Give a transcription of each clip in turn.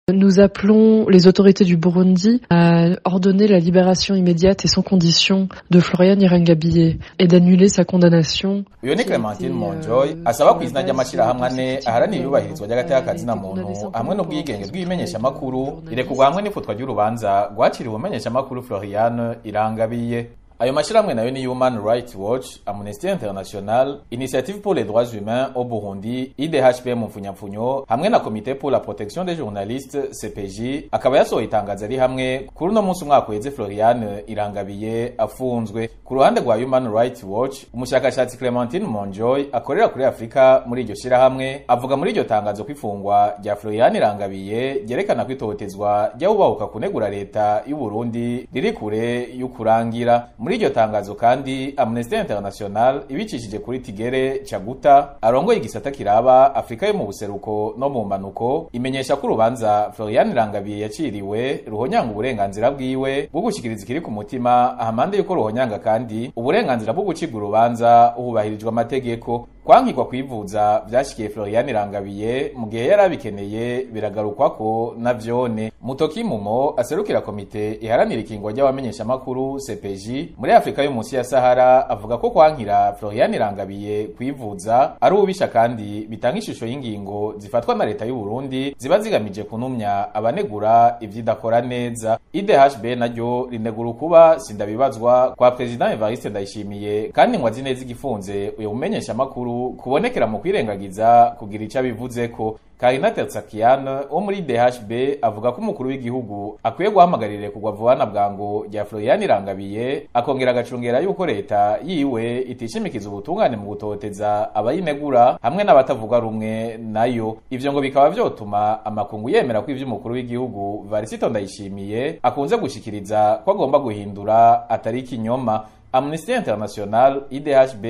Nous appelons les autorités du Burundi à ordonner la libération immédiate et sans condition de Florian Irangabiye et d'annuler sa condamnation. uyo ni clementine monjoy asaba ku izina ry'amashyirahamwe ane aharanira iyubahirizwa ry'agateakazina muntu hamwe n'ubwigenge bw'ibimenyeshamakuru irekurwa hamwe n'ifutwa ry'urubanza rwaciriwe umenyeshamakuru florian irangabiye ayo mashyirahamwe nayo ni human rights watch amnesty international initiative pour les droits humains au burundi idhp mu mfunyapfunyo hamwe na komite pour la protection des journalistes cpj akaba yasohoye itangazo ari hamwe kuri uno munsi umwaka uheze florian irangabiye afunzwe ku ruhande rwa human rights watch umushakashatsi clementine monjoy akorera kuri afurika muri iryo shyirahamwe avuga muri iryo tangazo ko ifungwa rya florian irangabiye ryerekana ko itotezwa ry'abubahuka kunegura leta y'uburundi riri kure y'ukurangira muri iryo tangazo kandi amnesty international ibicishije kuri tigere caguta arongoye igisata kiraba afurika yo mu buseruko no mu manuko imenyesha ko urubanza florian irangabiye yaciriwe ruhonyanga uburenganzira bwiwe bwo gushikiriza ikiri ku mutima ahamande yuko ruhonyanga kandi uburenganzira bwo gucibwa urubanza hubahirijwe amategeko kwankirwa kwivuza vyashikiye Florian Irangabiye mu gihe yari abikeneye biragarukwa ko na vyone Mutoki Mumo aserukira komite iharanira ikingo ry'abamenyesha makuru CPJ muri Afrika yo munsi ya Sahara avuga ko kwankira Florian Irangabiye kwivuza ari ubisha kandi bitanga ishusho y'ingingo zifatwa na leta y'u Burundi ziba zigamije kunumya abanegura ivyidakora neza IDHB naryo rinegura kuba sindabibazwa kwa President Evariste Ndayishimiye kandi ngo azi neza igifunze uyo mumenyesha makuru kubonekera mu kwirengagiza kugira ico abivuze ko Karina Tertsakian wo muri DHB avuga ko umukuru w'igihugu akwiye guhamagarira kugwa vuba bwango rya Florian Irangabiye akongera agacungera yuko leta yiwe itishimikiza ubutungane mu gutoteza abayinegura hamwe n'abatavuga rumwe nayo ivyo ngo bikaba vyotuma amakungu yemera ko ivyo umukuru w'igihugu Varisito Ndayishimiye akunze gushikiriza ko agomba guhindura atari ikinyoma Amnesty International, IDHB,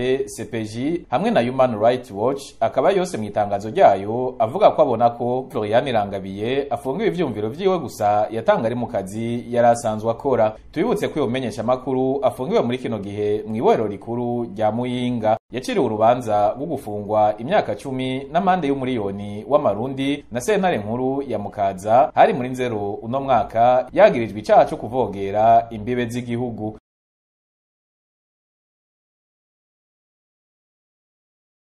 CPJ hamwe na Human Rights Watch akaba yose mu itangazo ryayo avuga ko abona ko Florian Irangabiye afungiwe ivyumviro vyiwe gusa yatanga ari mu kazi yari asanzwe akora. Tubibutse ko umenyesha makuru afungiwe muri kino gihe mu iborero rikuru rya Muyinga yaciriwe urubanza rwo gufungwa imyaka cumi n'amande y'umuriyoni w'amarundi na sentare nkuru ya Mukaza hari muri nzero uno mwaka yagirijwe icaha co kuvogera imbibe z'igihugu